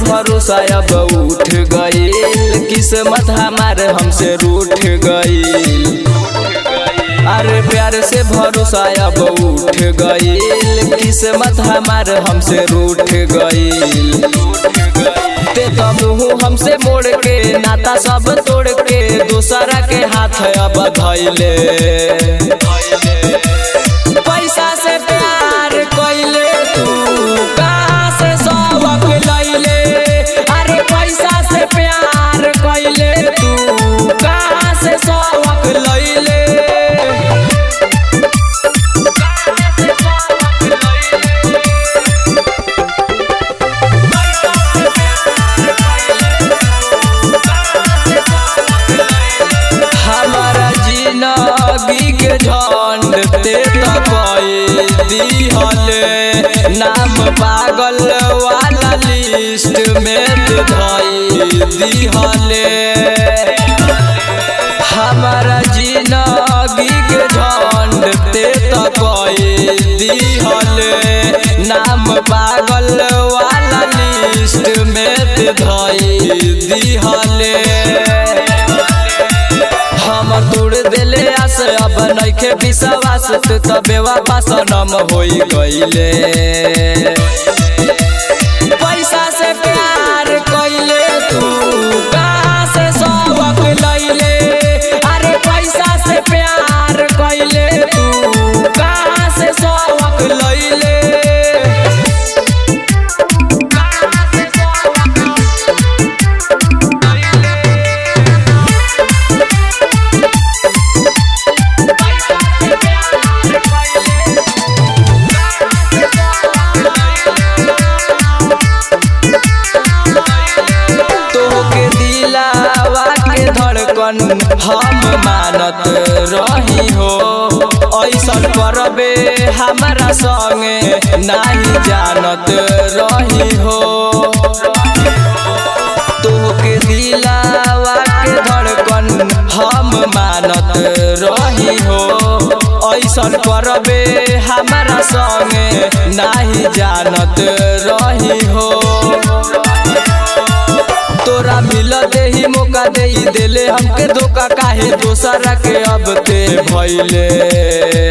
भरोसा अब उठ गईल किस्मत हमार हमसे रूठ गईल अरे प्यार से भरोसा अब उठ गईल किस्मत हमार हमसे रूठ गईल ते तो मुँह हमसे मोड़ के नाता सब तोड़ के दूसरा के हाथ अब धैले पैसा से प्यार कैले तू कहाँ से सबक लैले अरे पैसा से प्यार कैले तू कहाँ से सबक लैले हमारा जिंदगी के झंड ते तपई दिहले नाम पागल वाला लिस्ट में ते धई दिहले हमारा जिंदगी के झंड ते तपई दिहले नाम पागल वाला लिस्ट में ते धई दिहले हमर तोड़ देले आस अब नइखे विश्वास तू त बेवापा सनम होई गइले पैसा से प्यार कइले तू कहाँ से सबक लैले अरे पैसा से प्यार कइले तू कहाँ से सबक लैले तोहके दिलावा के धड़कन हम मानत रही हो ऐसन करबे हमारा संगे नहीं जानत रही हो तोहके दिलावा के धड़कन हम मानत रही हो ऐसन करबे हमारा संगे नहीं जानत रही हो तोरा मिल दे ही मौका दे ही देले हमके धोखा काहे दोसरा के अब ते भइले